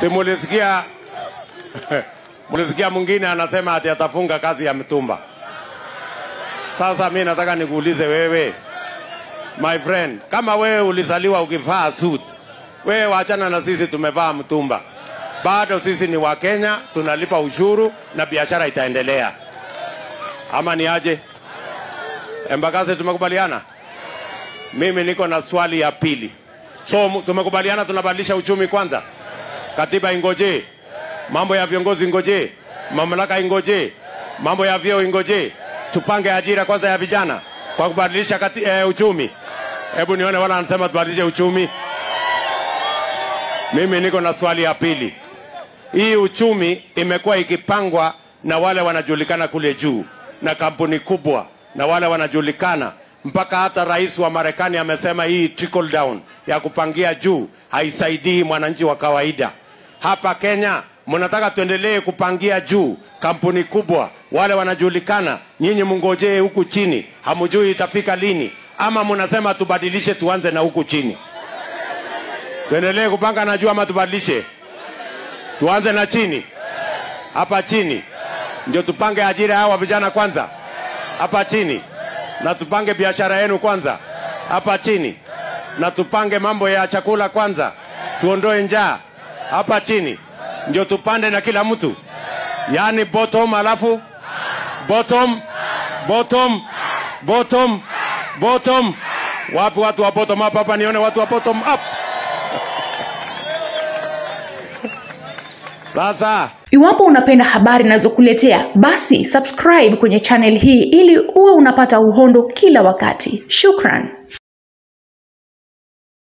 Si mulisikia mulisikia mwingine anasema ati atafunga kazi ya mtumba. Sasa mi nataka nikuulize wewe, my friend, kama wewe ulizaliwa ukivaa suit, wewe wachana na sisi tumevaa mtumba. Bado sisi ni Wakenya, tunalipa ushuru na biashara itaendelea, ama ni aje? Embakasi, tumekubaliana? Mimi niko na swali ya pili. So mu- tumekubaliana tunabadilisha uchumi kwanza, katiba ingoje, mambo ya viongozi ingoje, mamlaka ingoje, mambo ya vyeo ingoje, tupange ajira kwanza ya vijana kwa kubadilisha kati, eh, uchumi. Hebu nione wala anasema tubadilishe uchumi. Mimi niko na swali ya pili. Hii uchumi imekuwa ikipangwa na wale wanajulikana kule juu na kampuni kubwa na wale wanajulikana mpaka hata rais wa Marekani amesema hii trickle down ya kupangia juu haisaidii mwananchi wa kawaida. Hapa Kenya mnataka tuendelee kupangia juu kampuni kubwa, wale wanajulikana, nyinyi mngojee huku chini, hamujui itafika lini, ama mnasema tubadilishe, tuanze na huku chini? Tuendelee kupanga na juu ama tubadilishe? Tuanze na chini, hapa chini ndio tupange ajira hawa vijana kwanza, hapa chini, na tupange biashara yenu kwanza, hapa chini, na tupange mambo ya chakula kwanza, tuondoe njaa hapa chini, ndio tupande na kila mtu, yaani bottom, alafu bottom, bottom, bottom, bottom. Wapi watu wa bottom up hapa? Nione watu wa bottom up. Sasa Iwapo unapenda habari ninazokuletea, basi subscribe kwenye channel hii ili uwe unapata uhondo kila wakati. Shukran.